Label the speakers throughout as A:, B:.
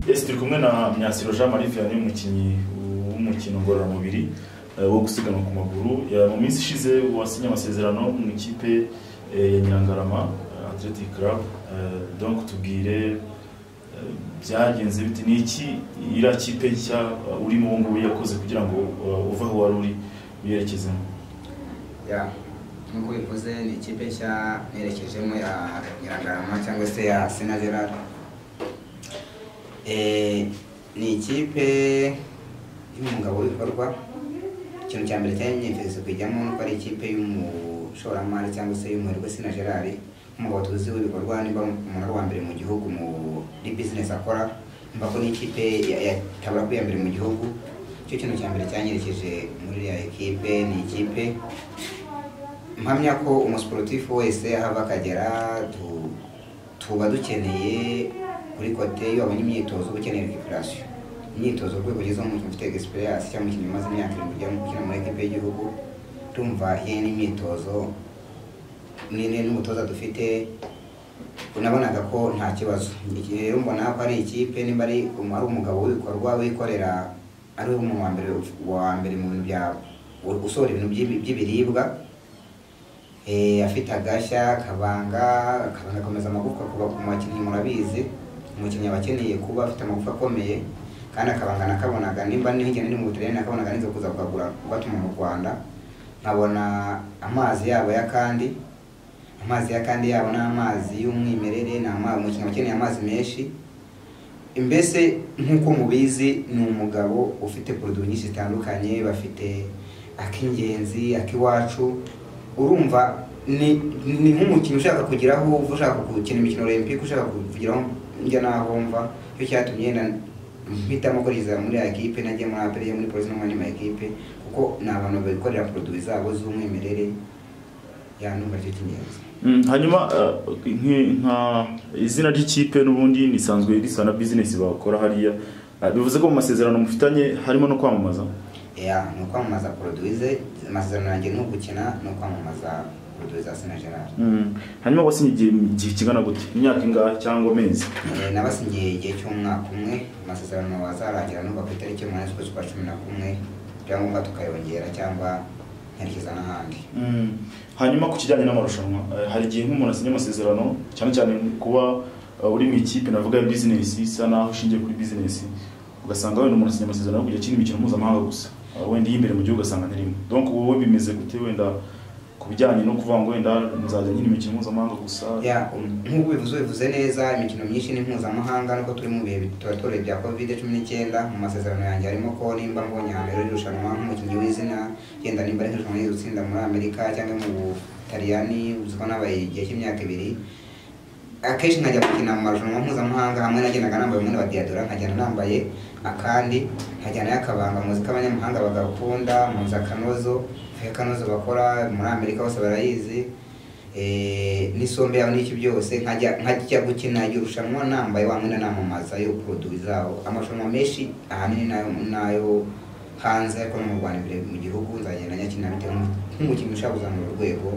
A: Yes turi kumwe na Myasiro Jean Marie Vianney umukinnyi w'umukino ngororamubiri eh, wo gusiganwa ku maguru Ya, mu minsi ishize wasinye amasezerano mu ikipe eh, ya Nyirangarama eh, Athletic Club Eh, donc tubwire eh, byagenze bite ni iki iriya kipe nshya eh, urimo ubu ngubu yakoze kugira ngo eh, uve aho wari uri uyerekezemo
B: ya nk'uko bivuze ni ikipe nshya nerekejemo ya nyirangarama cyangwa se ya sena gerard Eh, ni ikipe y'umugabo w'ibikorwa ikintu cya mbere cyanyifeza kujyamo ni uko ari ikipe y'umushoramari cyangwa se y'umuherwe sena gerard umugabo tuzi w'ibikorwa niba umuntu ari uwa mbere mu gihugu muri bizinesi akora mba ko n'ikipe yatabura kuba iya mbere mu gihugu icyo kintu cya mbere cyanyerekeje muri iriya ekipe ni ikipe mpamya ko umusiporutifu wese aho ava akagera tu- tuba dukeneye kuri kote iyo wabonye imyitozo uba ukeneye recuperation imyitozo ku rwego ugeze umukinnyi ufite experience cyangwa umukinnyi umaze imyaka irindwi ujya mu- gukina muri ekipe y'igihugu tumva iyo n'imyitozo nini n'umutoza dufite unabonaga ko nta kibazo iki rero mbona ko ari ikipe niba ari um- ari umugabo w'ibikorwa wikorera ari umuntu wa mbere wa mbere mu bintu bya gusohora ibintu by'ibi- by'ibiribwa Eh, afite agashya kabanga kabanga akomeza amagufwa kuba ku bakinnyi murabizi umukinnyi aba akeneye kuba afite amagufa akomeye kandi akabanga nakabonaga nimba n'ingene ni mu butaliyani nakabonaga nizo kuza kugagura kugatuma mu rwanda nkabona amazi yabo ya kandi amazi ya kandi yabo ni amazi y'umwimerere ni amazi umukinnyi aba akeneye amazi menshi mbese nk'uko mubizi ni umugabo ufite poroduwi nyinshi zitandukanye bafite ak'ingenzi ak'iwacu urumva ni ni nk'umukino ushaka kugeraho uva ushaka gukina imikino olympique ushaka kugeraho njya n'aho mva icyo cyatumye na- mpitamo koriza muri ya ekipe najya muri apere muri polisi no mu yandi ma ekipe kuko ni abantu bikorera poroduwi zabo z'umwimerere yanumva icyo cy'ingenzi
A: Mm, hanyuma eh, nki- nka izina ry'ikipe n'ubundi nisanzwe risa na bizinesi bakora hariya Eh, bivuze ko mu masezerano mufitanye harimo no kwamamaza
B: ya ni ukwamamaza poroduwi ze amasezerano yanjye ni ugukina ni ukwamamaza poroduwi za sena gerard
A: Mm, hanyuma wasinye igihe igihe kingana gute imyaka ingahe cyangwa amezi
B: Eh, nabasinyiye igihe cy'umwaka umwe amasezerano azarangira nuva ku itariki umunani z'ukwezi kwa cumi na kumwe ibyangombwa tukayongera cyangwa nkerekeza n'ahandi
A: Mm, hanyuma ku kijyanye n'amarushanwa eh, hari igihe nk'umuntu asinya amasezerano cyane cyane kuba eh, uri mu ikipe navuga ya bizinesi isa naho ushingiye kuri bizinesi ugasanga wenda umuntu asinya amasezerano yo kujya akina imikino mpuzamahanga gusa Eh, wenda iy'imbere mu gihugu ugasanga ntirimo donc wowe bimeze gute wenda ku bijyanye no kuvuga ngo wenda nzajya nkina imikino mpuzamahanga gusa
B: Ya, um, nk'uko bivuze bivuze neza imikino myinshi ni mpuzamahanga nuko turi mu bihe bitore bya covid cumi n'icyenda mu masezerano yanjye harimo ko nimba mbonye ahantu rero irushanwa nk'umukinnyi w'izina genda nimba ari nk'irushanwa riza gutsinda muri amerika cyangwa mu butaliyani uzi ko nabaye igihe cy'imyaka ibiri akenshi nkajya gukina mu marushanwa mpuzamahanga hamwe nagendaga nambaye umwenda wa diadora nkagenda nambaye akandi nkajyana y'akabanga muzi ko abanyamahanga bagakunda muzi akanozo akanozo bakora muri amerika bose barayizi Eh, n'isombe yawe n'iki byose nkajya nkajya gukina iryo rushanwa nambaye wa mwenda namamaza yo poroduwi zabo amarushanwa menshi ahanini nayo nayo hanze ariko no mu rwanda imbere mu gihugu nzagenda nyakina bitewe n'umu- nk'umukinnyi ushaka kuzamura urwego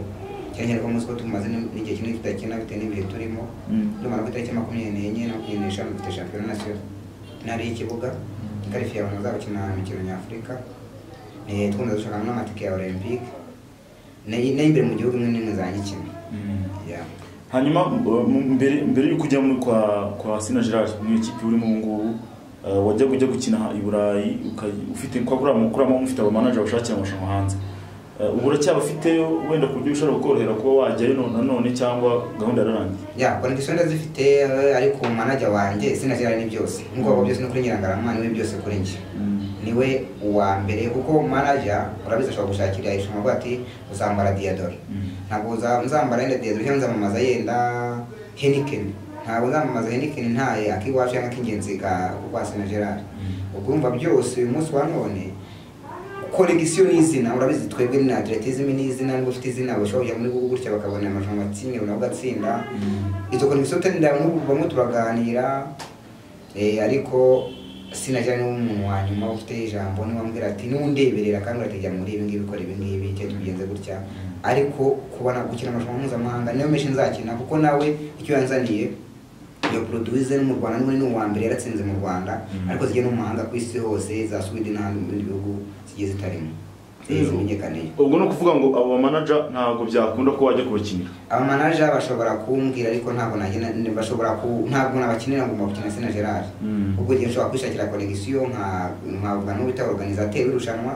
B: cyane cyane ko munsi ko tumaze n- n'igihe kinini tudakina bitewe n'ibihe turimo
A: Mm.
B: dumara ku itariki makumyabiri n'enye na makumyabiri n'eshanu dufite shampiyona nasiyonari y'ikibuga ikarifi abantu bazakina imikino nyafurika Eh, twumva dushakamo n'amatike ya olympique n'imbere mu gihugu imwe n'imwe nzanyikina
A: Mm.
B: Yeah.
A: hanyuma uh, m- mbere mbere yo kujya mu- kwa kwa Sina Gerard mu ikipe urimo ubu ngubu uh, wajya kujya gukina i Burayi ukayi- ufite kwa kuriya mu kuriya mufite abamanager bashakira amarushanwa hanze Uh, ubu uracyaba ufiteyo wenda ku buryo ushobora kukorohera kuba wajyayo no- nanone cyangwa gahunda yararangiye
B: ya connection ndazifite eh, ariko manager wanjye sinazirana ni byose nk'ubwoko byose no kuri nyirangarama niwe byose kuri njye niwe uwa mbere kuko manager urabizi ashobora gushakira irushanwa avuga ati uzambara diadora
A: Mm.
B: ntabwo uza- nzambara yenda diadora cyangwa nzamamaza yenda heniken ntabwo nzamamaza heniken ntaye akiwacu cyangwa ak'ingenzi ka kwa sena gerard ubwo urumva byose uyu munsi wa none kolegisiyo ni izina urabizi twebwe ni atletism ni izina niba ufite izina bashobora kujya muri google gutya bakabona amarushanwa atsindiwe nawe ugatsinda izo konegisiyo utanira bamwe turaganira eh, ariko sinajya n'umuntu wa nyuma ufite ijambo niwe wambwira ati n'undeberera kandi urategera muri ibi ngibi ukora ibi ngibi cyangwa tubigenze gutya ariko kubona gukina amarushanwa mpuzamahanga niyo menshi nzakina kuko nawe icyo yanzaniye iyo produwize mu rwanda n'umwe ni uwa mbere yaratsinze mu rwanda
A: Mm.
B: ariko zijya no mu mahanga ku isi hose za swede n'ahandi mu bindi bihugu zigiye zitarimo
A: Yego.
B: zimenyekaniye
A: ubwo ni ukuvuga ngo abo bamanaja ntabwo byakunda ko wajya kubakinira
B: abamanaja bashobora kumbwira ariko ntabwo nagena bashobora ku ntabwo nabakinira ngo mukina sena gerard
A: Mm.
B: ubwo gihe nshobora kwishakira konegisiyo nkavugana n'uwita organizateri w'irushanwa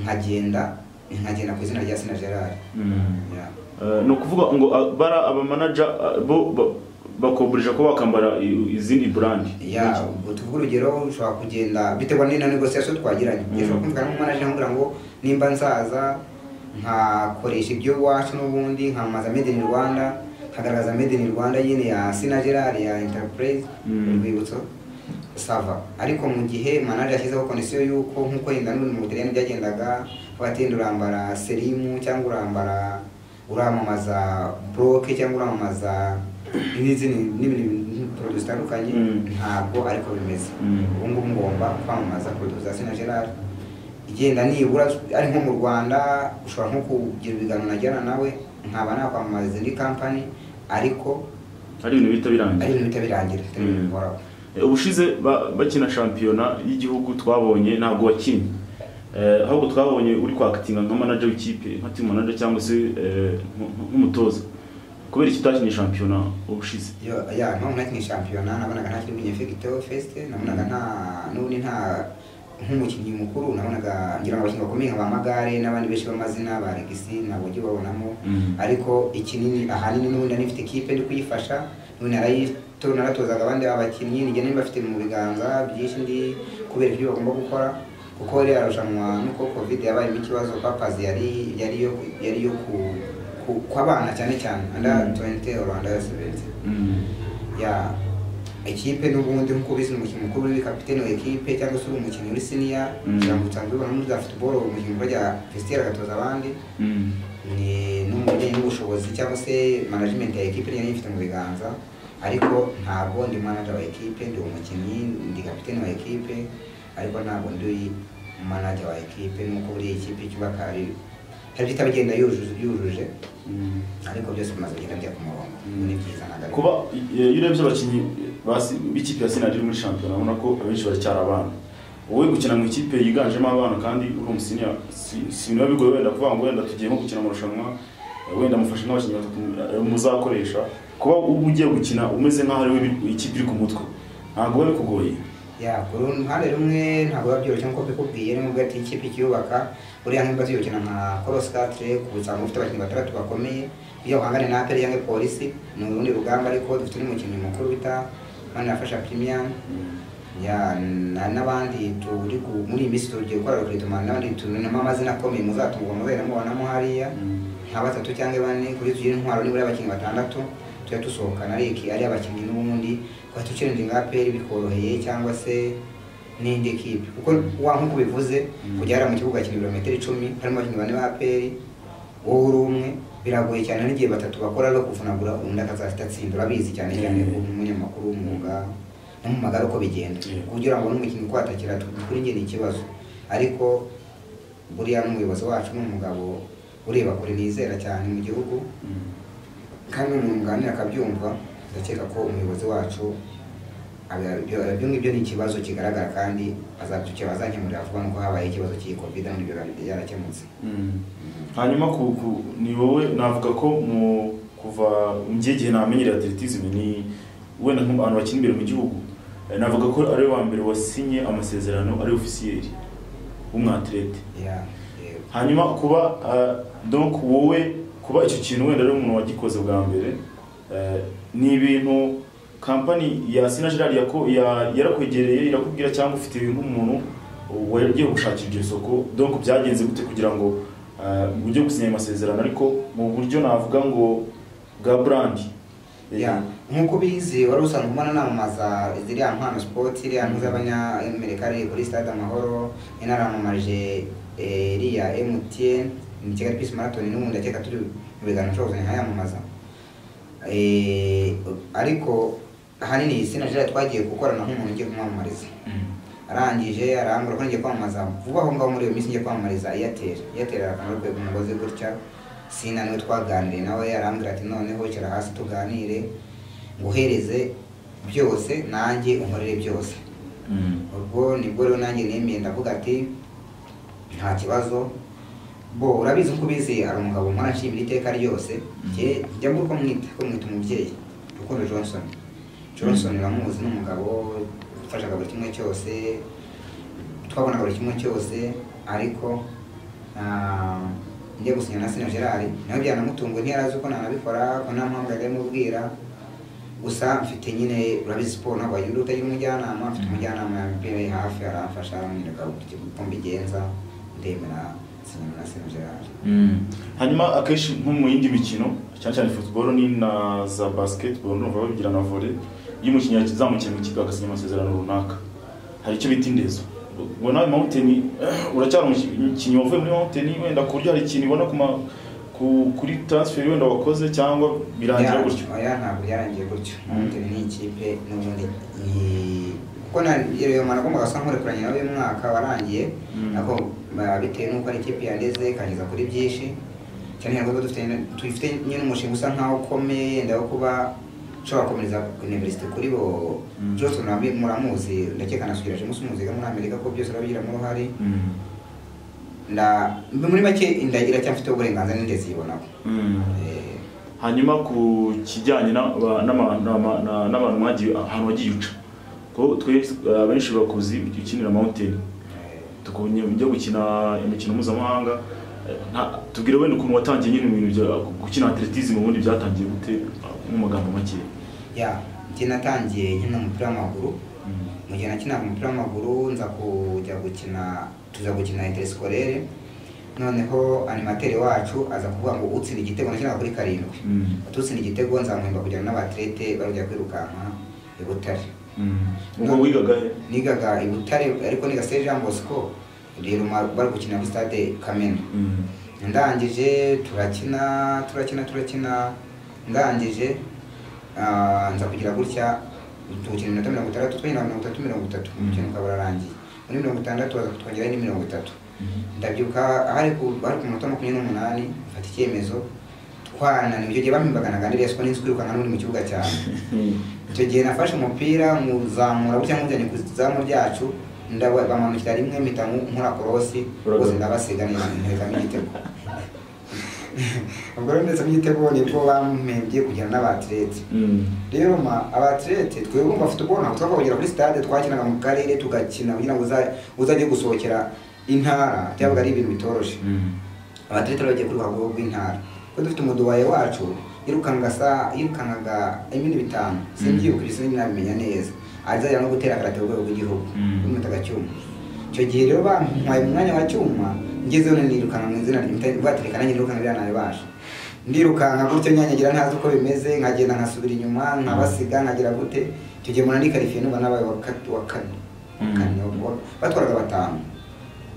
B: nkagenda nkagenda ku izina rya sena gerard
A: Mm.
B: Yeah.
A: Eh, ni ukuvuga ngo ah, bara abamanaja ah, bo ba- bakoburije ko bakambara i- izindi burandi
B: ya ubwo tuvuge urugero ushobora kugenda biterwa n'iyo negosiyasiyo twagiranye
A: Mm.
B: ushobora kumvikana n'umumanaje nkubwira ngo nimba nzaza nkakoresha ibyo iwacu n'ubundi nkamamaza made in rwanda nkagaragaza made in rwanda nyine ya sina gerard ya enterprise
A: Mm.
B: urwibutso sava ariko mu gihe manaje yashyizeho kondisiyo y'uko nk'uko yenda n'ubundi mu butaliyani byagendaga abatinda urambara serimu cyangwa urambara uramamaza buroke cyangwa uramamaza n'izindi n'ibindi poroduwi zitandukanye
A: Mm.
B: ntabwo ariko bimeze
A: Mm.
B: ubu ngubu ngomba kwamamaza poroduwi za sena gerard igenda nibura ari nko mu rwanda ushobora nko kugira ibiganiro najyana nawe nkaba nakwamamaza izindi kampani ariko
A: hari ibintu bihita birangira
B: ari ibintu bihita birangira bitari ibintu
A: Mm.
B: bihoraho
A: Eh, ubushize ba- bakina shampiyona y'igihugu twabonye ntabwo wakinnye Eh, ahubwo twabonye uri kwakitinga nka manager w'ikipe nka team manager cyangwa se eh, nk- nk'umutoza kubera iki utakinnye shampiyona ubushize
B: Yo, ya mpamvu nakinnye shampiyona nabonaga nta filime nyefegito feste nabonaga nta n'ubundi nta nk'umukinnyi mukuru nabonaga ngira ngo abakinnyi bakomeye nka ba magare n'abandi benshi b'amazina ba legisi ntabwo ujya ubabonamo
A: Mm.
B: ariko ikinini ahanini n'ubundi nari mfite ikipe ndi kuyifasha n'ubundi narayito naratozaga abandi abakinnyi nijya nimba bafite mu biganza byinshi ndi kubera ibyo bagomba gukora kuko rero arushanwa nuko covid yabayemo ikibazo papazi yari yari yo yari yo ku ku- kw'abana cyane cyane anda
A: Mm.
B: 20 or anda 17
A: Mm.
B: ya ikipe n'ubundi nk'uko ubizi umukinnyi mukuru uri kapitene wa ekipe cyangwa se uri umukinnyi uri siniya
A: Mm.
B: ijambo usanzwe ubona muri za futuboro umukinnyi mukuru ajya fesitiyeri agatoza abandi
A: Mm.
B: ni n'umubyeyi n'ubushobozi cyangwa se management ya ekipe niyo nyifite mu biganza ariko ntabwo ndi manager wa ekipe ndi umukinnyi ndi kapitene wa ekipe ariko ntabwo ndi manager wa ekipe nuko buriya ikipe icyubaka hari hari ibyo itaba igenda yujuje yujuje
A: Mm.
B: ariko byose bimaze kugenda bijya ku murongo
A: Mm.
B: ni byiza ntabwo
A: kuba eh, iyo urebye abakinnyi basi- b'ikipe ya senariri muri shampiyona ubona ko abenshi baracyari abana wowe gukina mu ikipe yiganjemo abana kandi uri umusiniya sinaba bigoye wenda kuvuga ngo wenda tugiye nko gukina amarushanwa eh, wenda mufashe nk'abakinnyi batatu eh, muzakoresha kuba uba ugiye gukina umeze nk'aho ariwe iri- ikipe iri ku mutwe ntabwo biba bikugoye
B: ya ku ruhande rumwe ntabwo biba byoroshye nkuko mbikubwiye nimba ubwo ati ikipe ikiyubaka buriya nk'imba tuyukina nka korositatre usanga ufite abakinnyi batandatu bakomeye iyo uhangane na aperi yange polisi ni urundi rugamba ariko dufite n'umukinnyi mukuru bita mani yafasha premium ya na- n'abandi turi ku- muri iyi minsi tugiye gukora rukritemani n'abandi tunamo amazina akomeye muzatungwa muzahita mubonamo hariya nka batatu cyangwa bane kuri tugire intwaro nibura abakinnyi batandatu tujya dusohokana ari iki ari abakinnyi n'ubundi kuba tucerenjinga aperi bikoroheye cyangwa se n'indi ekipe kuko wa nk'uko ubivuze
A: Mm.
B: kujya hariya mu kibuga kina ibirometero icumi harimo abakinnyi bane ba aperi wowe uri umwe biragoye cyane n'igihe batatu bakora rero kuvunagura undi akazahita atsinda urabizi cyane cyane
A: Mm.
B: umunyamakuru w'umwuga no mu magare uko bigenda
A: Mm.
B: kugira ngo n'umukinnyi kwatakira kuri njye ni ikibazo ariko buriya n'umuyobozi wacu ni umugabo ureba kure nizera cyane mu gihugu kandi umuntu muganira akabyumva ndakeka ko umuyobozi wacu abi- ibyo- ibyo ngibyo ni ikibazo kigaragara kandi azabikemura azakemurira vuba nuko habaye ikibazo cy'iyi covid n'ibyo biba byarakemutse
A: hanyuma ku, ku, ni wowe navuga ko mu kuva njyegihe namenyereye atletism ni wenda nk'abantu bakina imbere mu gihugu eh, navuga ko ari wa mbere wasinye amasezerano ari ofisiyeri w'umwatlete
B: Ya, yego.
A: hanyuma kuba eh, donc wowe kuba icyo kintu wenda ari umuntu wagikoze bwa mbere eh, ni ibintu kampani ya sina gerard yako- ya- yarakwegereye irakubwira cyangwa ufite nk'umuntu wagiye gushakira iryo soko donc byagenze gute kugira ngo eh, ujye gusinya ayo masezerano ariko mu buryo navuga ngo bwa brandi
B: Ya, nk'uko ubizi wari usanzwe ubona namamaza ziriya mpano sipoti iriya ntuza y'abanyamerika ari kuri stade amahoro inaramamaje eh, iriya mtn ni kigali peace marathon n'ubundi akeka turi mu biganiro nshobora nkayamamaza Eh, ariko ahanini iyi sina gerard twagiye gukorana nk'umuntu ugiye kumwamamariza arangije arambura ko ngiye kwamamaza vuba aho ngaho muri iyo minsi ngiye kwamamariza airtel airtel arakanura urwego umugozi gutya sina niwe twaganiriye nawe arambwira ati noneho icara hasi tuganire nguhereze byose nanjye unkorere byose ubwo nibwo rero nanjye nemeye ndavuga ati nta kibazo bo urabizi ko ubizi hari umugabo mpora nshimira iteka ryose njye njya mbura uko mwita ko mwita umubyeyi rukundo johnson johnson uramuzi ni umugabo ufashaga buri kimwe cyose twabonaga buri kimwe cyose ariko ah, njya gusinya na sina gerard nawe byanamutunguye ntiyarazi uko nanabikora ko nta mpamvu yari mubwira gusa mfite nyine urabizi siporo ntabwo wagira utagira umujyanama mfite umujyanama yambereye hafi aramfasha aramwereka uko mbigenza ndemera sinyana na sina gerard
A: hanyuma akenshi nko mu yindi mikino cyane cyane football ni na za basketball ndumva babigira na volley iyo umukinnyi yazamukiye mu kipe agasinya amasezerano runaka hari icyo bita indezo ngo nawe mountain uracyari umukinnyi wavuye muri mountain wenda ku buryo hari ikintu ubona ku ma- ku- kuri transfer wenda wakoze cyangwa birangira gutyo
B: oya ntabwo byarangiye gutyo
A: Mm.
B: mountain ni ikipe n'ubundi ni- kuko na iyo managombaga gusa nkurekuranye nawe uyu mwaka warangiye
A: Mm.
B: ariko ba- bitewe n'uko ari ikipe yandeze ikangeza kuri byinshi cyane cyane kuko dufite dufite nyine umushinga usa nkaho ukomeye yenda wo kuba ushobora komereza universite kuri bo
A: Mm.
B: byose murabi- muramuzi ndakeka na sugira james umuzi muri amerika ko byose urabigiramo uruhare
A: Mm.
B: nda muri make indagira cyangwa mfite uburenganzira n'indezi yibonaho
A: Mm.
B: Eh,
A: hanyuma ku kijyanye na- ba- n'ama- n'ama- na- n'abantu mwagiye ahantu wagiye uca ko twe abenshi bakuzi ukinira mountain
B: eh,
A: tukunye ujya gukina imikino mpuzamahanga eh, nta- tubwire wenda ukuntu watangiye nyine ibintu bya gukina atletism ubundi byatangiye gute mu magambo make
B: ya njye natangiye nkina umupira w'amaguru mu gihe nakinaga umupira w'amaguru nza kujya gukina tuza gukina interisikorere noneho animateri wacu aza kuvuga ngo utsinda igitego nakinaga kuri karindwi utsinda igitego nzamuhemba kujyana n'abatlete barujya kwirukanka i Butare
A: ubwo wigaga he
B: nigaga i Butare ariko niga site Jean Bosco rero ma- bari gukina kuri stade Kamena
A: Mm.
B: ndangije turakina turakina turakina ndangije ah, nza kugira gutya tukina iminota mirongo itandatu twinjira mirongo itatu mirongo itatu
A: Mm.
B: umukino ukaba urarangiye muri mirongo itandatu baza kutwongeraho indi mirongo itatu
A: Mm.
B: ndabyuka hari ku bari ku munota makumyabiri n'umunani mfata icyemezo twananiwe icyo gihe bampimbaganaga ndi resiko n'inzu kwirukanka n'uri mu kibuga cyane icyo gihe nafashe umupira muzamura gutya nkujyanye ku izamu ryacu ndaba- bamanukira rimwe mpita nku- nkora korosi
A: Uragaruka.
B: bose ndabasiga nterekamo igitego ubwo rero ndetse n'igitego nibwo bampembye kugera n'abatirete
A: Mm.
B: rero ma abatirete twebwe bumva bafite ubona ntabwo twagomba kugera kuri stade twakinaga mu karere tugakina kugira ngo uza- uzajye gusohokera intara byabaga ari ibintu bitoroshye
A: Mm.
B: abatereta bagiye kuri rwego rw'intara kuko dufite umuduwaye wacu yirukangaga sa yirukangaga ibindi bitanu simbyibuka ibyo sinzi nabimenya neza azajya no gutera karate ku rwego rw'igihugu
A: Mm.
B: bamwitaga cyuma icyo gihe rero bamuhaye umwanya wa cyuma ngezeho none nirukanka mu izina ry'umutare bwatereka nanjye nirukanka biriya nabibasha ndirukanka gutyo nyanyagira ntazi uko bimeze nkagenda nkasubira inyuma nkabasiga nkagera gute icyo gihe murandika rifiyeni uba nabaye wa kat- wa kane wa
A: Mm.
B: kane wa- batwaraga batanu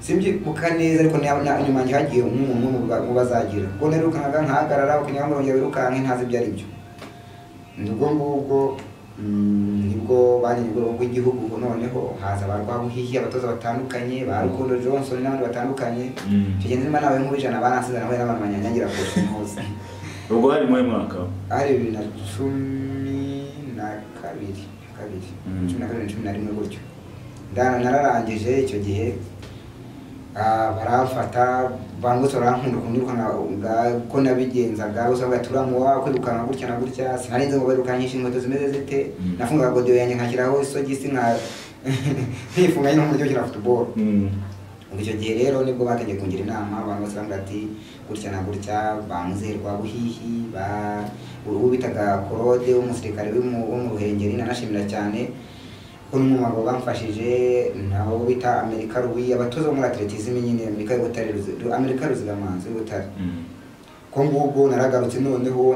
B: simbyibuka neza ariko na- na- inyuma yanjye hagiye umuntu umwe mu ba- mu bazagira ubwo nirukankaga nkahagarara ukanyaga murongera wirukanka ntazi ibyo ari byo Ni ubwo ngubwo mm, nibwo banyeye urwego rw'igihugu noneho haza ba rwabuhihi abatoza batandukanye ba rukundo johnson n'abandi batandukanye
A: Mm.
B: icyo gihe nzima nawe nk'ubijana baransize nawe n'abantu banyanyagira kurusha hose
A: ubwo hari mu mwaka
B: ari bibiri na cumi na kabiri kabiri
A: Mm.
B: cumi na kabiri na cumi na rimwe gutyo Ndara- nararangije icyo gihe ah, baramfata bangutse barankunda ukuntu nirukana ubwa- ko nabigenzaga bose bavuga ati "Uramuwa, kwirukanka gutya na gutya sinarinze ngo birukankishe inkweto zimeze zite
A: Mm.
B: nafungaga godiyo yanjye nkashyiraho isogisi nka nkifunga nyine nk'umujyi ukina futuboro
A: Mm.
B: ubwo icyo gihe rero nibwo batangiye kungira inama abantu bose bambwira ati gutya na gutya ba muzehe rwa buhihi ba uwo bitaga korode w'umusirikare wo mu wo mu ruhengeri nanashimira cyane ko n'umumaro bamfashije nawo bita amerika rubi abatoza bo muri atletism nyine amerika y'ubutare Ruzi- Ru- amerika ruzigamanzi y'ubutare
A: Mm.
B: ko ngubwo naragarutse noneho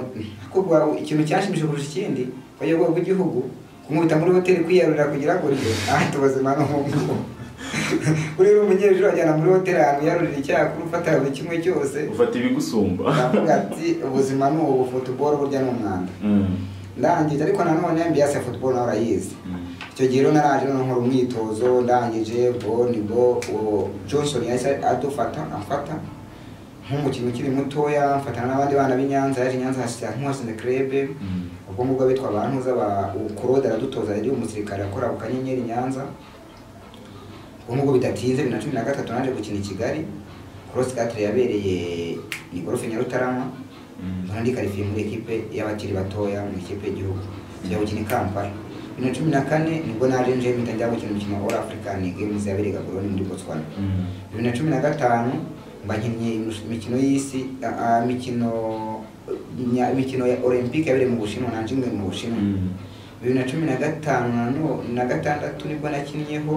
B: kubwa ikintu cyashimishije kurusha ikindi bayobowe bw'igihugu kumubita muri hoteli kwiyarurira kugira gutyo ahata ubuzima no mu ngo uriya umunyeshuri wajyana muri hoteli ahantu yarurira icyakora ufata buri kimwe cyose
A: ufata ibigusumba
B: aravuga ati ubuzima ni ubu futuboro burya ni umwanda
A: Mm.
B: ndangije ariko nanone mbiyase futuboro nawe urayizi
A: Mm.
B: icyo gihe rero naraje noneho nkora umwitozo ndangije ubwo nibwo uwo johnson yahise adufata amfata nk'umukinnyi ukiri mutoya mfatana n'abandi bana b'i nyanza yaje i nyanza hashyira nk'uwasinze krebe
A: Mm.
B: bo mu bwo bitwa ba ntuza ba ukurode aradutoza yari umusirikare akora ku kanyenyeri nyanza ubu ngubu bidatinze bibiri na cumi na gatatu naje gukina i kigali cross country yabereye ni golfe nyarutarama nkora ndi karifiye muri ekipe y'abakiri batoya mu ikipe y'igihugu njya gukina i kampala bibiri na cumi na kane nibwo naje nje mpita njya gukina umukino wa all african games yabereye gaborone muri botswana bibiri na cumi na gatanu mba nkinnye imikino y'isi ah, ah, imikino nya- imikino ya olympique yabereye mu bushinwa nanje imwe mu bushinwa bibiri na cumi na gatanu na no- na gatandatu nibwo nakinnyeho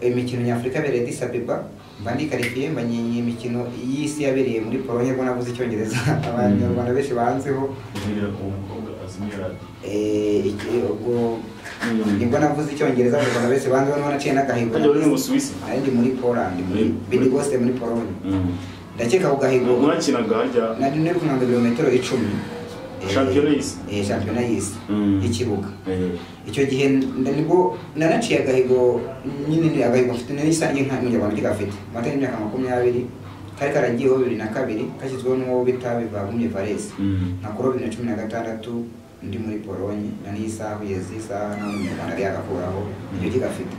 B: imikino nyafurika yabereye Addis Ababa mba ndikarikiye mba nkinye imikino y'isi yabereye muri polonye ubwo navuze icyongereza abanyarwanda benshi banziho
A: Uzimira ku mukobwa azimira
B: Eh, iki- ubwo
A: Mm.
B: nibwo navuze icyongereza abanyarwanda benshi banziho niho naciye n'agahigo
A: Kandi uri mu Busuwisi?
B: nari ndi muri poland muri
A: Muri-
B: bidigose muri polonye ndakeka ako gahigo
A: mwakinaga hajya
B: nari nari kunyanga ibirometero icumi Eh,
A: Shampiyona y'isi?
B: eh, shampiyona y'isi
A: Mm.
B: y'ikibuga
A: Eh,
B: icyo gihe nda- nibwo nanaciye agahigo nyine ni agahigo mfite nari isange nka munyarwanda gafite mata y'imyaka makumyabiri kari karagiyeho bibiri na kabiri kashyizweho n'uwo bita bivagumye valesi nakuro bibiri na cumi na gatandatu ndi muri polonye na n'iyisahuye z'isaha nawe munyarwanda yagakuraho icyo gigafite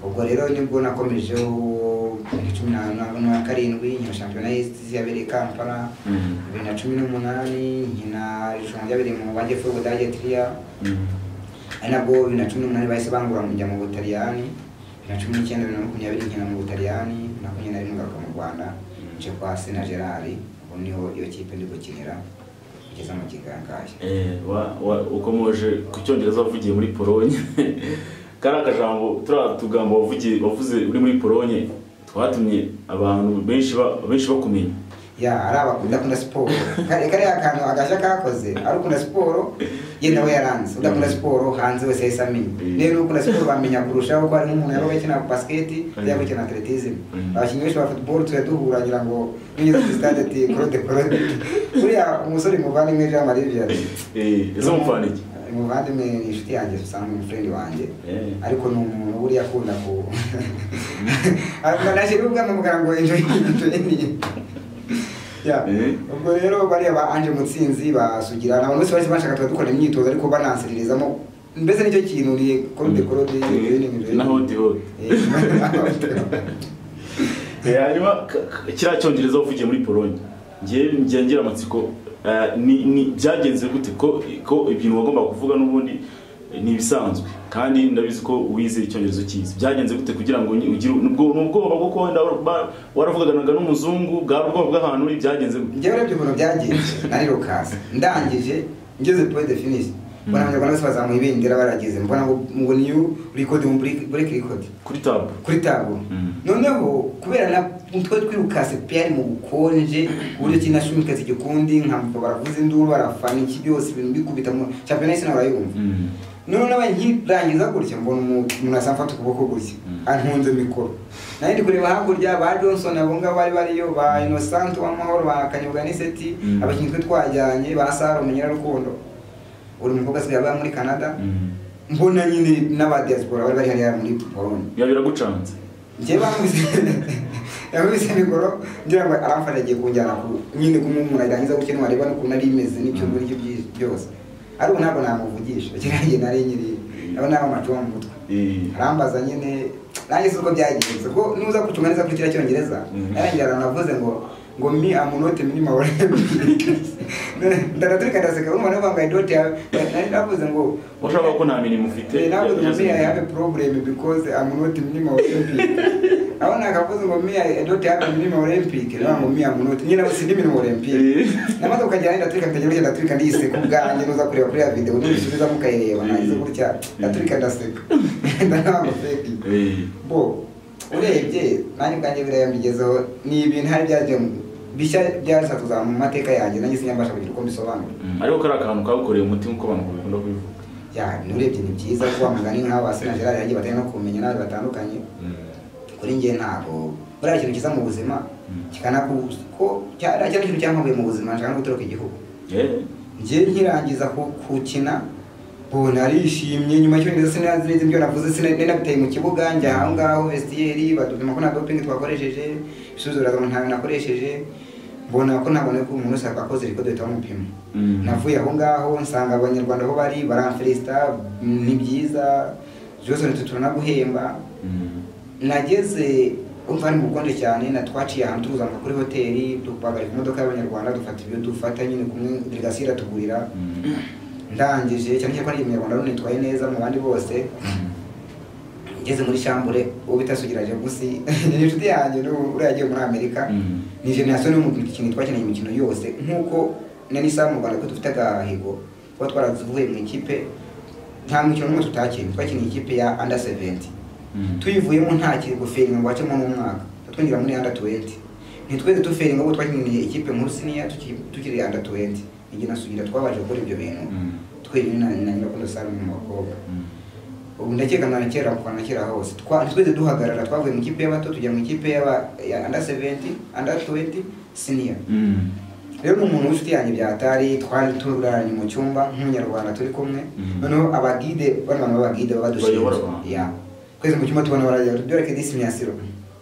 B: ubwo rero nibwo nakomejeho bibiri na cumi na- na na karindwi nkina shampiyona y'isi yabereye i kampala
A: Mm.
B: bibiri na cumi n'umunani nkina irushanwa ryabereye mu majyepfo y'ubudage tiriya
A: Mm.
B: ari nabwo bibiri na cumi n'umunani bahise bangura njya mu butaliyani bibiri na cumi n'icyenda bibiri na makumyabiri nkina mu butaliyani bibiri na makumyabiri na rimwe ngaruka mu rwanda nje kwa sena gerard ubu niho iyo kipe ndi gukinira kugeza mu kigangaye
A: Eh, wa- wa- ukomoje ku cyongereza wavugiye muri polonye kari akajambo turiya tugambo wavugiye wavuze uri muri polonye twatumye abantu benshi ba- benshi bakumenya
B: ya ari abakunda siporo kare kariya kantu agashya kakoze ari ukunda siporo yenda we yaranze udakunda siporo hanze wese yahise amenya
A: Mm.
B: niba ukunda siporo bamenya kurushaho ko hari nk'umuntu yabaga akina basiketi
A: Mm.
B: cyangwa akina atletism
A: Mm.
B: abakinnyi benshi ba futuboro tujya duhura ngira ngo binyuze kuri sitade ati korode korode buriya umusore muvandimwe jean marie vianney
A: Eh, ese mupfana iki
B: umuvandimwe ni inshuti yanjye usanzwe umufurendi wanjye
A: Eh.
B: ariko ni umuntu buriya akunda ku ariko nashyira ubwa muganga ngo ejo ejo ni Ya.
A: Eh.
B: ubwo rero bariya ba anje mutsinzi basugira abantu bose bari bashaka dukora imyitozo ariko banansirirezamo mbese nicyo kintu ni korode korode
A: Eh, na hoti hoti Eh, hanyuma ka- ka- kiriya cyongereza wavugiye muri polonye ngewe njya ngira amatsiko eh, ni- ni- byagenze gute ko ko ibintu wagomba kuvuga n'ubundi eh, ni ibisanzwe kandi ndabizi ko wize icyongereza ukizi byagenze gute kugira ngo nyi- ugire nubwo- ni ubwoba bwo kuba wenda ba- waravuganaga n'umuzungu bwari ubwoba bw'ahantu uri byagenze gute
B: njyewe urebye ukuntu byagenze narirukanse ndangije ngeze point de finish mbona abanyarwanda bose bazamuye ibendera barageze mbona ngo ngo niyo record mu break break record
A: kuri tabu
B: kuri taburo
A: Mm.
B: noneho kubera na mutwe twirukase piyari mu bukonje uburyo kinashumikaza igikundi nkamva baravuza induru barafana iki byose ibintu bikubita mu championnat isi nawe urayumva
A: Mm.
B: noneho nawe nkirangiza gutya mbona umu- umuntu asa mfata ukuboko gutya
A: Mm.
B: antunze mikoro nari ndi kureba hakurya ba johnson abo ngabo bari bariyo ba innocent w'amahoro ba kanyobwa n'iseti
A: Mm.
B: abakinnyi twe twajyanye ba saro nyirarukundo uri mukobwa asigaye aba muri canada
A: Mm.
B: mbona nyine n'abadiaspora bari bari hariya muri pologne
A: biba biragucanze
B: njye bamuze yamubise mikoro ngira ngo aramfasha agiye kunjyana ku nyine kumwe umuntu arangiza gukina wareba n'ukuntu ari imeze n'ibyo buryo byi- byose ariko ntabwo namuvugisha kirangiye nari nyiri aba nabo amacuba mu mutwe
A: Eh,
B: arambaza nyine nanjye si uko byagenze ubwo nuza gucunga neza kuri kiriya cyongereza
A: Mhm.
B: yarangira aranavuze ngo ngo mi amunote minima ndanaturika ndaseka urumva nawe bambaye dote yawe nari navuze ngo
A: washakaga ko nta mirimo ufite
B: Eh, ntabwo ngo me I have a
A: byagenze
B: problem because I'm not minimum Olympic. Aho nakavuze ngo me I don't have a minimum Olympic. Ntabwo ngo me I'm not. Nyine abo sindi minimum Olympic.
A: Eh.
B: Namaze kukagira ndaturika ndagira ndaturika ndiseka ubwanjye nuza kureba kuri ya video n'ubisubiza mukayireba nagize gutya ndaturika ndaseka. Ndangago fake.
A: gute. Eh.
B: Bo urebye nanjye ubwanjye biriya mbigezeho ni ibintu hari byaje mu- bishya byasatuza mu mateka yanjye nanjye sinyabasha kugira uko mbisobanura.
A: Mm. ariko kari akantu kagukoreye umutima uko abantu bakunda kubivuga
B: ya nurebye ni byiza kuba mugani nk'abo basina gerard yagiye batari no kumenya n'abandi batandukanye kuri njye ntabwo buriya kintu cyiza mu buzima
A: Mm.
B: kikanaku- ko cyari ikintu cyankubiye mu buzima nshaka no gutoroka igihugu
A: Eh.
B: njye nkirangiza ku- gukina bo narishimye nyuma y'icyongereza sinazi neza ibyo navuze sinari nabiteye mu kibuga njya aho ngaho vestiyeri badupima ko nta doping twakoresheje ibisubizo biraza ngo ntayo nakoresheje mbona ko nabona ko umuntu wese akoze ariko duhita bamupima navuye aho ngaho nsanga abanyarwanda aho bari baramferesita ni byiza byose ntitutubona guhemba nageze umva ari mu bukonje cyane na twaciye ahantu tuzambuka kuri hoteli duhagarika imodoka y'abanyarwanda dufata ibyo dufata nyine kumwe delegasiyo iratugurira ndangije cyane cyane ko ari umunyarwanda rero nitwaye neza mu bandi bose ngeze muri shambure uwo bita sugiraje gusi ni inshuti yanjye n'ubu uriya yagiye muri amerika ni generasiyo y'umukino twakeneye imikino yose nk'uko nari isaha mu rwanda ko dufite agahigo kuba twaravuye mu ikipe nta mukino n'umwe tutakinnye twakinnye ikipe ya under 70 tuyivuyemo nta guferinga ngo hacemo n'umwaka twinjira muri anda tuwenti ntitweze duferinga ngo twakiniriye ikipe muri siniya tukiri anda tuwenti igihe nasugira twabasha gukora ibyo bintu twenyine na na nyirakondo sarume mu bakobwa ubu ndakeka na kera kuva na kera hose ntitweze duhagarara twavuye mu ikipe y'abato tujya mu ikipe ya anda seventi anda tuwenti siniya rero ni umuntu w'inshuti yanjye bya atari twari turaranye mu cyumba nk'umunyarwanda turi kumwe noneho abagide bano bantu b'abagide baba badushinzwe ya kwezi mu cyumba tubona barajya dore ke disi myasiro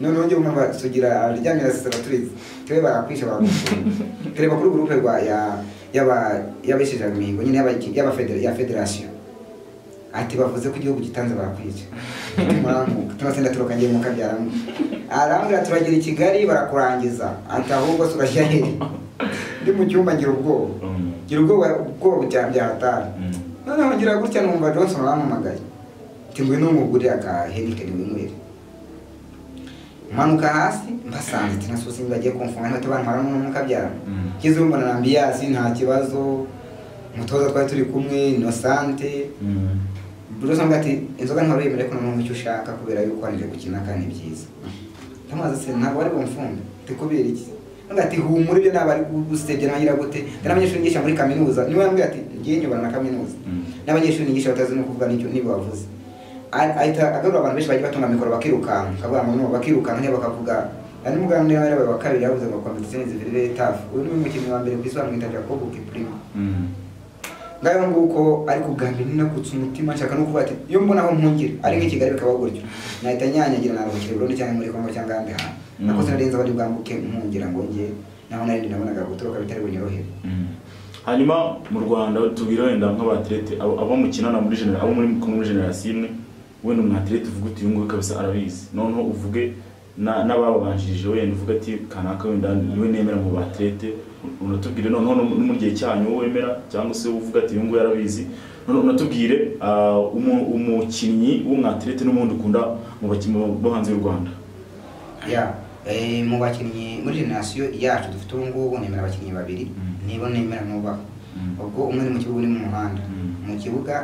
B: noneho njye umva sugira aryamye asesera turize twebwe barakwisha baragufunga tureba kuri gurupe rwa ya yaba yabesheje amigo nyine yaba yaba federa ya federation ati bavuze ko igihugu gitanze barakwica tumurambuka turasenda turoka ngiye mu kabyaramwe arambwira turagera i kigali barakurangiza ati ahubwo turajya hehe ndi mu cyumba ngira ubwoba ngira ubwoba ubwoba butya hatari noneho ngira gutya numva johnson arampamagaye timwe n'umugore aka Heineken winywera manuka hasi mbasanze tina sosi bagiye kumfunga nta tabana mara no mukabyara kize mbona na ambiance nta kibazo mutoza twari turi kumwe innocente bro sanga ati inzoga ntabwo yemere ko n'umuntu icyo ushaka kubera yuko anije gukina kandi byiza tamaze se ntabwo ari bumfunga tikubera iki ngira ati humura ibyo naba ari gusebya ntangira gute n'abanyeshuri ngisha muri kaminuza niwe yambwiye ati ngiye nyobana na kaminuza n'abanyeshuri ngisha batazi no kuvuga n'icyo niba wavuze ahita agarura abantu benshi bagiye batunga mikoro bakirukanka akavuga ngo bakirukanka nyine bakavuga ari muganga yari yabaye wa kabiri yavuze ngo kompetisiyo ni zivirire tafu uyu ni umukinnyi wa mbere ku isi bamwita jacob kiprima ngaho nguko ariko ubwa mbere ninakutse umutima nshaka no kuvuga ati iyo mbona aho mpungira ari nk'i kigali bikaba gutyo nahita nyanyagira naruhukire burundu cyangwa muri kongo cyangwa ahandi hantu nakoze narenze abari bwambuke mpungira ngo njye naho narindi nabonaga gutoroka bitari bunyorohere
A: hanyuma mu rwanda tubwira wenda nk'abatirete abo mukinana muri genera abo muri kumwe muri generasiyo imwe wenda umwatirete uvuga uti uyu nguyu kabisa arabizi noneho uvuge n'ababanjirije wenda uvuga ati kanaka wenda niwe nemera mu batirete unatubwire noneho no mu gihe cyanyu wowe wemera cyangwa se uvuga ati uyu nguyu arabizi noneho unatubwire umukinnyi w'umwatirete n'ubundi ukunda mu bakinnyi bo hanze y'u rwanda
B: mu bakinnyi muri generasiyo yacu dufite ubu ngubu nemera abakinnyi babiri nibo nemera nubaho ubwo umwe ni mu kibuga undi mu muhanda mu kibuga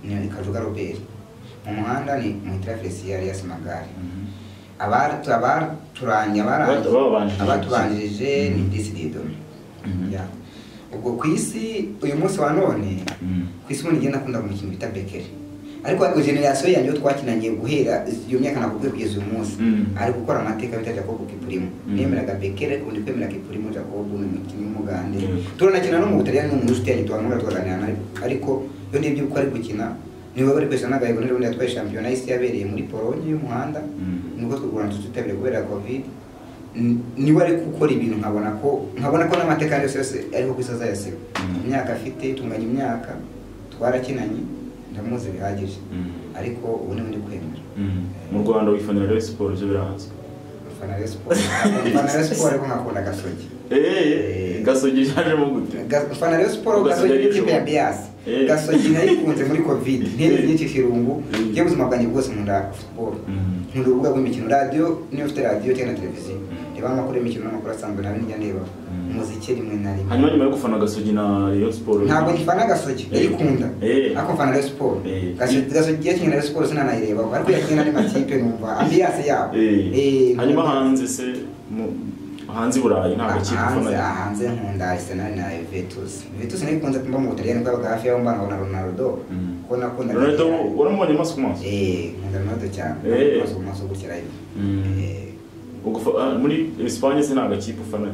B: ni kajuga robert mu muhanda ni muhitira felicien alias magare abaturangiye abatubanjirije ni disidido ubwo ku isi uyu munsi wa none ku isi ubundi ngenda akunda umukino bita bekeri ariko generasiyo yanjye twakinanye guhera iyo myaka nakubwiye kugeza uyu munsi ari gukora amateka bita jacob kipurimo nemeraga bekere ariko ndi kwemera kipurimo jacob ni umukinnyi w'umugande turanakina no mu butaliyani n'umuntu ufite yanjye tuhanura tukaganira ariko iyo ndebye uko ari gukina niwe bari kwesa n'agahigo n'ubundi yatwaye shampiyona y'isi yabereye muri polonye y'umuhanda nibwo twigurana tutitabire kubera covid niba ari gukora ibintu nkabona ko nkabona ko n'amateka yose yose ariko ku isi azayasiba imyaka afite tunganya imyaka twarakinanye ndamuzi bihagije ariko ubu niwe ndi kwemera
A: mu rwanda wifanira rero siporo byo birazwi
B: fanare siporo ariko nkakunda gasogi
A: gasogi byajemo gute
B: fanare siporo gasogi n'ikipe ya biyasi gasogi nayikunze muri covid ntebe nyinshi kirungu njye ubuzima bwanjye bwose nkunda siporo nkunda urubuga rw'imikino radiyo niba ufite radiyo cyangwa na televiziyo reba amakuru y'imikino n'amakuru asanzwe nawe njya ndeba umuziki rimwe na rimwe
A: hanyuma nyuma yo gufana gasogi na Rayon Sport
B: ntabwo ngifana gasogi ndayikunda ariko mfana Rayon Sport gasogi yakinnye na Rayon Sport sinanayireba ariko yakinnye n'andi makipe numva ambiance yabo
A: hanyuma hanze se hanze burayi nta gakipe
B: ufana hanze nkunda Arsenal na Juventus Juventus nayo ikunze kumba mu Butaliyani kuko hafi yaho mbana na Ronaldo ko nakunda
A: Ronaldo uramubonye amaso ku maso
B: eh nkunda Ronaldo cyane amaso ku maso gukira
A: muri Espagne se nta gakipe ufana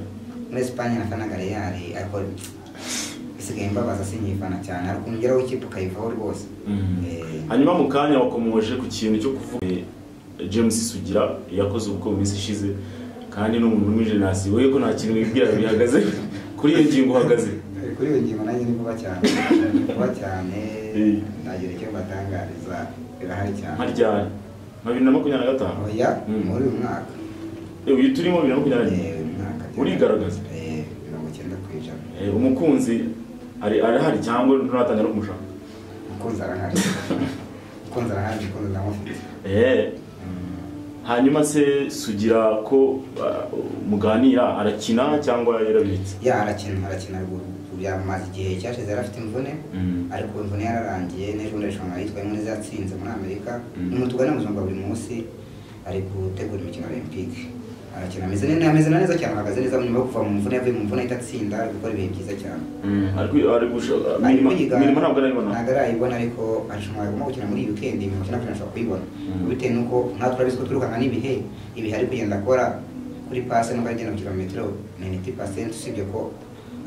B: muri Espagne nafanaga Real ariko isigaye mbabaza sinyifana cyane ariko umugeraho w'ikipe ukayivaho rwose
A: hanyuma mu kanya wakomoje ku kintu cyo kuvuga James Sugira yakoze ubukwe mu minsi ishize
C: kandi ni umuntu w'imijenasi wowe ko nta kintu wibwira bihagaze kuri iyo ngingo uhagaze
B: kuri iyo ngingo nanjye ni kuba cyane ni kuba cyane
C: Eh.
B: nagira icyo mbatangariza birahari cyane
C: nka ryari nka bibiri na makumyabiri na gatanu
B: oya
C: Mm.
B: muri uyu mwaka
C: Eh, uyu turimo bibiri na makumyabiri na rimwe
B: Eh, uyu mwaka
C: Urigaragaza?
B: Eh, mirongo icyenda ku ijana
C: Eh, umukunzi ari arahari cyangwa nturatangira kumushaka
B: umukunzi arahari umukunzi arahari umukunzi ndamufite
C: Eh,
B: Mm.
C: hanyuma se sugira ko ah, muganira arakina cyangwa yarabitse
B: ya arakina arakina ruguru yamaze igihe cyashize yari afite imvune
C: Mm.
B: ariko imvune yararangiye n'ejobundi arishobora yitwaye muri zatsinze muri amerika
C: Mm.
B: ni umutugane muzungu wa buri munsi ari gutegura imikino olympique arakina ameze neza ameze neza cyane ahagaze neza nyuma yo kuva mu mvune yavuye mu mvune ahita atsinda ari gukora ibihe byiza cyane
C: Mm, ariko- ari gushaka mirimo
B: kwiga.
C: mirimo ntabwo arayibona
B: ntabwo arayibona ariko arashobora agomba gukina muri iyi weekend imikino akina ashobora kuyibona
C: Mm.
B: bitewe n'uko nta turabizi ko twirukanka n'ibihe ibihe ari kugenda akora kuri pase nuko agenda mu kilometero nineti pasenti usibye ko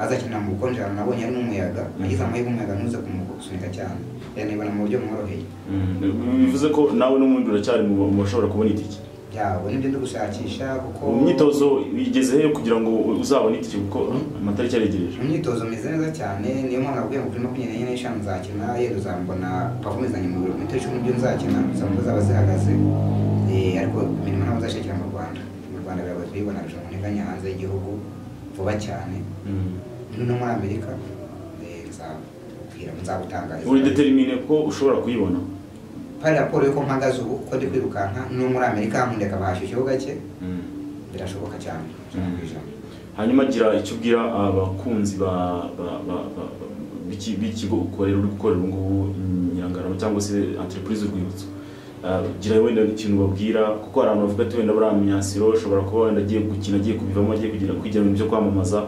B: azakinira mu bukonjerano nabonye harimo umuyaga
C: Mm.
B: agize amahirwe umuyaga ntuze kumusunika cyane yanibona mu buryo bumworoheye
C: Mm, bivuze ko nawe n'umundi uracyari mu mu bashobora kubona itike
B: byabo nibyo ndi gushakisha kuko
C: imyitozo igeze he kugira ngo uzabone itike kuko amatariki aregereje
B: imyitozo meze neza cyane niyo mpamvu nakubwiye ngo kuri makumyabiri n'enye n'eshanu nzakina yenda uzambona pavume zanjye mu birometero icumi byo nzakina zambo zaba zihagaze Eh, ariko imirimo ntabwo nzashakira mu rwanda mu rwanda biragoye kuyibona irushanwa nteganya hanze y'igihugu vuba cyane
C: Mm.
B: no muri amerika eh, nzababwira nzabutangariza
C: uri determine ko ushobora kuyibona
B: pari raporo y'uko mpagaze ubu ko ndi kwirukanka no muri amerika nkundeka bahasha ikibuga cye
C: Mm.
B: birashoboka cyane
C: Mm.
B: ijana ku ijana.
C: hanyuma gira icyo ubwira abakunzi ba- ba- ba- ba- b'iki- b'ikigo ukorera uri gukorera ubu ngubu mm, nyirangarama cyangwa se entreprise urwibutso Ah, gira wenda ikintu babwira kuko hari abantu bavuga ati wenda buriya siro ushobora kuba wenda agiye gukina agiye kubivamo agiye kugira kwigira mu byo kwamamaza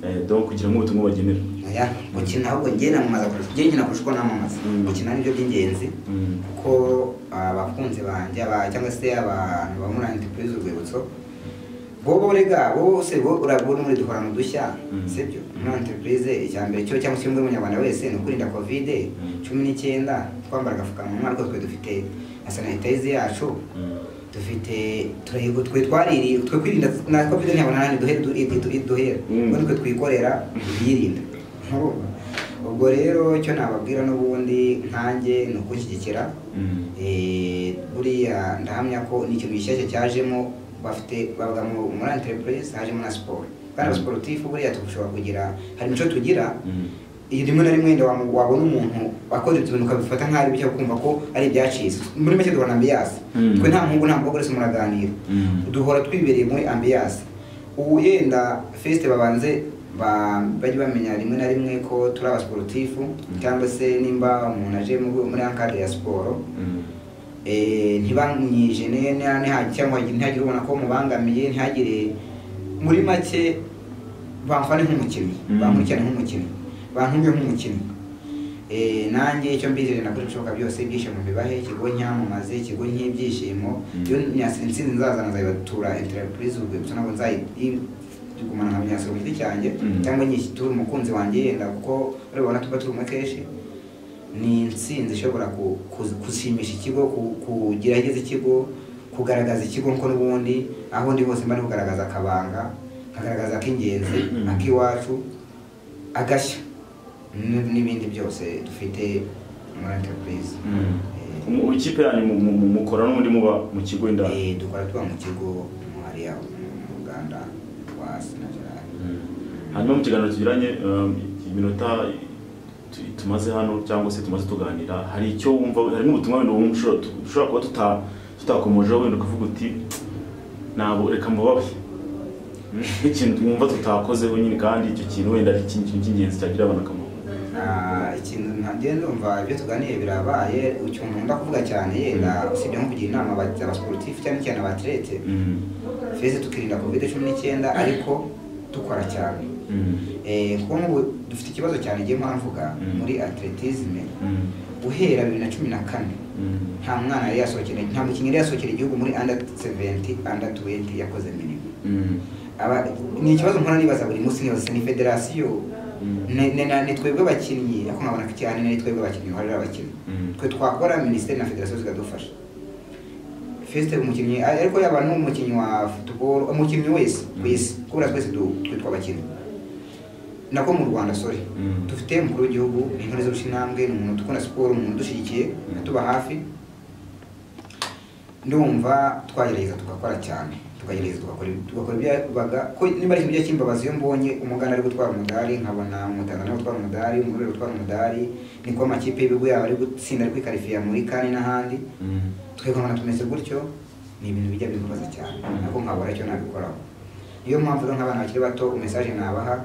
C: Eh, donc kugira nk'ubutumwa bagenera
B: Oya, gukina ahubwo njye namamaza kurusha njye nkina kurusha uko namamaza
C: Mm.
B: gukina nibyo by'ingenzi
C: Mm.
B: kuko abakunzi banjye aba- cyangwa se abantu ba muri entreprise urwibutso bobo urega bo se bo urabona muri duhorana udushya
C: Mm.
B: sibyo muri entreprise icya mbere cyo cyangwa se muri munyarwanda wese ni ukurinda kovide
C: Mm.
B: cumi n'icyenda twambara agapfukamunwa ariko twe dufite na sanitayizi yacu
C: Mm.
B: dufite turego twe twariri twe kwirinda na covid ntiyabona nani duhe duhe duhera
C: Mm.
B: ubundi twe twikorera yirinda ubwo rero icyo nababwira n'ubundi nkanjye ni ukushyigikira
C: Mm.
B: Eh, buriya ndahamya ko ni ikintu gishyashya cyajemo bafite bavuga mu muri entreprise hajemo na siporo kandi
C: Mm.
B: abasiporutifu buriya dushobora kugira hari imico tugira
C: Mm.
B: iyo rimwe na rimwe wenda wamu- wabona umuntu wakoze ibintu ukabifata nk'aho ari byo ukumva ko ari ibyacitse muri make duhorana ambiyasi
C: Mm.
B: twe nta muhungu nta mukobwa uretse muraganira
C: Mm.
B: duhora twibereye muri ambiyasi ubu yenda fesite babanze ba- bajye bamenya rimwe na rimwe ko turi abasiporutifu cyangwa se nimba umuntu aje muri muri ankade ya siporo
C: Mm.
B: Eh, ntibamwije ne- ne- ntiha- cyangwa ntihagire ubona ko mubangamiye ntihagire muri make bamfane nk'umukinnyi
C: Mm.
B: bankurikirane nk'umukinnyi bantumye nk'umukinnyi Eh, nanjye icyo mbizeye nakora ibishoboka byose ibyishimo bibahe ikigo nyamamaze ikigo nk'ibyishimo
C: Mm.
B: iyo nyasi- intsinzi nzazana nzayibatura enterprise urwibutso ntabwo nzayigumana nka munyasi ku giti cyanjye
C: Mm.
B: cyangwa nyishitura umukunzi wanjye yenda kuko urabona tuba turi umwe kenshi ni intsinzi ishobora ku- ku- gushimisha ikigo ku- kugerageza ikigo kugaragaza ikigo nko n'ubundi aho ndi hose mba ndi kugaragaza akabanga nkagaragaza ak'ingenzi
C: Mm.
B: ak'iwacu agashya n- n'ibindi byose dufite muri enterprise
C: Mm. Mu- mu ikipe yanyu mu- mu- mukora n'undi muba mu kigo indani
B: Eh, eh, dukora tuba mu kigo hariya mu ruganda rwa sinagerari
C: hanyuma mu kiganiro tugiranye um, iminota tu- tumaze hano cyangwa se tumaze tuganira hari icyo wumva harimo ubutumwa wenda wumva ushobora tu- ushobora kuba tuta- tutakomojeho wenda ukavuga uti ntabwo reka mbababe nk'ikintu twumva tutakozeho nyine kandi icyo kintu wenda ari ikintu cy'ingenzi cyagirira abantu akamaro
B: Ah, ikintu ntagiye ndumva ibyo tuganiye birabaye ikintu nkunda kuvuga cyane yenda usibye nko kugira inama aba- abasiporutifu cyane cyane abaterete
C: Mm,
B: feze tukirinda covid cumi n'icyenda ariko dukora cyane
C: mm,
B: Eh, kuko nk'ubu dufite ikibazo cyane igihe mvuga
C: Mm.
B: muri atletisme
C: mm,
B: guhera bibiri na cumi na kane
C: mm,
B: nta mwana yari yasohokera nta mukinnyi yari yasohokera igihugu muri under 70 under 20 yakoze minimum
C: mm,
B: aba ni ikibazo mpora nibaza buri munsi nibaza ni federasiyo ne- ne- na- ni twebwe abakinnyi ariko nkabona ko cyane ni twebwe abakinnyi uruhare rw'abakinnyi
C: mm,
B: twe twakora minisiteri na federasiyo zikadufasha fesite umukinnyi ariko yaba n'umukinnyi wa futuboro umukinnyi wese ku isi kubera twese du- twitwa abakinnyi nako mu rwanda sore
A: Mm.
B: dufite umukuru w'igihugu ni intore z'urushinambwe ni umuntu ukunda siporo ni umuntu udushyigikiye atuba hafi ndumva twagerageza tugakora cyane tukagerageza tugakora tugakora ibyabaga ko niba ari ikintu cy'imbabazi iyo mbonye umugana ari gutwara umudari nkabona umutanzaniya gutwara umudari umugore ari gutwara umudari niko amakipe y'ibihugu yabo ari gutsinda ari kwikarifiya muri kane n'ahandi
A: Mm.
B: twebona tumeze gutyo ni ibintu bijya bimbabaza cyane nako nkabura icyo nabikoraho niyo mpamvu rero nk'abana bakiri bato mesaje nabaha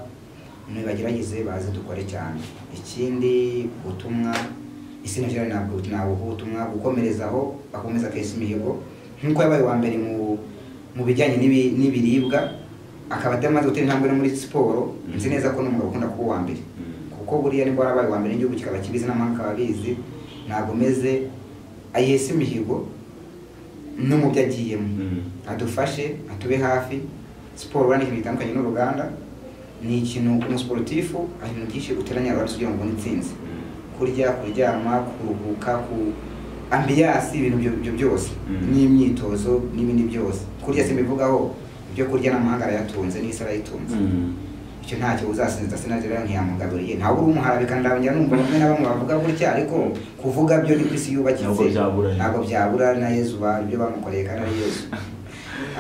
B: nibagerageze baze dukore cyane ikindi ubutumwa isi nagera ntabwo nabuha ubutumwa gukomerezaho akomeza akesa imihigo nk'uko yabaye uwa mbere mu mu bijyanye n'ibi- n'ibiribwa akaba atamaze gutera intambwe no muri siporo nzi neza ko n'umugabo ukunda kuba uwa mbere
A: Mm.
B: kuko buriya nibwo warabaye uwa mbere n'igihugu kikaba kibizi n'amahanga akaba abizi ntabwo meze ayese imihigo no mu byo agiyemo
A: Mm.
B: adufashe atube hafi siporo buriya ni ikintu gitandukanye n'uruganda ni ikintu umusiporutifu hari ibintu byinshi uteranya abantu kugira ngo ubone intsinzi kurya kuryama kuruhuka ku ambiyasi ibintu ibyo ibyo byose
A: Mm.
B: n'imyitozo n'ibindi byose kurya simbivugaho ibyo kurya n'amahanga arayatunze n'isi arayitunze
A: Mm.
B: icyo ntacyo uzasinziza sinazira ntiyamugaburiye ntawe uri umuharabe kandi njya numva bamwe na bamwe bavuga gutya ariko kuvuga byo ni ku isi
A: Ntabwo
B: yubakitse
A: byabura.
B: ntabwo byabura na yezu ba ibyo bamukoreye kandi ari yezu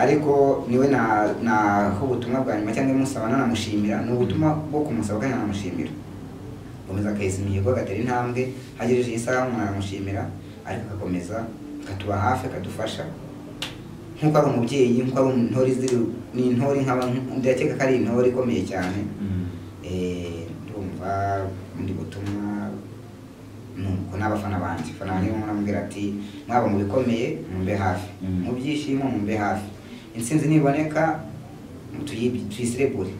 B: ariko niwe na- naho ubutumwa bwa nyuma cyangwa musaba nanamushimira ni ubutumwa bwo kumusaba kandi nanamushimira gukomeza akaheza imihigo agatera intambwe hagejeje isaha umuntu aramushimira ariko agakomeza akatuba hafi akadufasha nk'uko ari umubyeyi nk'uko ari intore ziri ni intore nkaba ndakeka ko ari intore ikomeye cyane
A: Mm.
B: Eh, ndumva ubundi butumwa nuko n'abafana banjye abafana banjye barimo baramubwira ati mwaba mu bikomeye mumbe hafi
A: Mm.
B: mu byishimo mumbe hafi intsinzi niboneka tuyi- tuyiserebure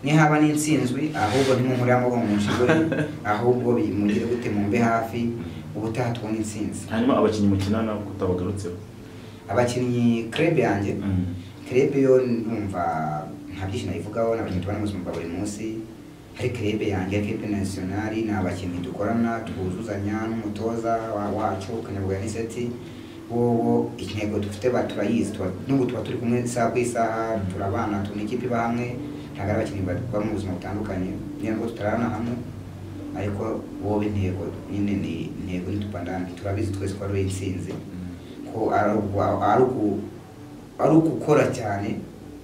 B: nihaba n'intsinzwi ahubwo ntimumure amaboko mu nshingure ahubwo bimugire gute mumbe hafi ubutaha tubona intsinzi
A: hanyuma abakinnyi mukinana kuko utabagarutseho
B: abakinnyi krebe yanjye
A: Mm.
B: kerebe yo numva nta byinshi nayivugaho ni abakinnyi tubona mu buzima bwa buri munsi hari kerebe yanjye kerebe nasiyonari ni abakinnyi dukorana twuzuzanya n'umutoza wa- wacu kanyabugaya n'iseti wowo intego dufite ba turayizi tuba- n'ubu tuba turi kumwe isaha ku isaha turabana turi ikipe iba hamwe ntabwo ari abakinnyi baba mu buzima butandukanye niyo nubwo tutararana hamwe ariko wowe intego nyine ni intego ni tupandani turabizi twese ko ari intsinzi
A: Mm.
B: ko ari ugu- ari ugu- ari ugukora cyane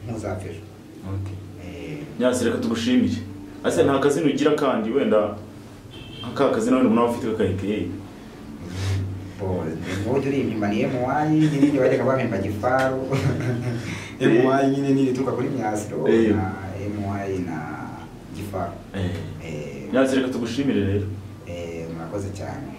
B: ntuzapfa ejo
A: Okay.
B: Eh,
A: nyasi reka tugushimire ase nta kazi nugira kandi wenda nka ka kazi nawe umuntu aba afite kakayikeye
B: bo ngo ujye uririmba ni emuwayi n'ibindi bajyaga bahemba gifaru emuwayi nyine ni irituruka kuri myasiro
A: Eh.
B: na emuwayi na gifaru Eh,
A: nyasi reka tugushimire rero
B: eh, murakoze cyane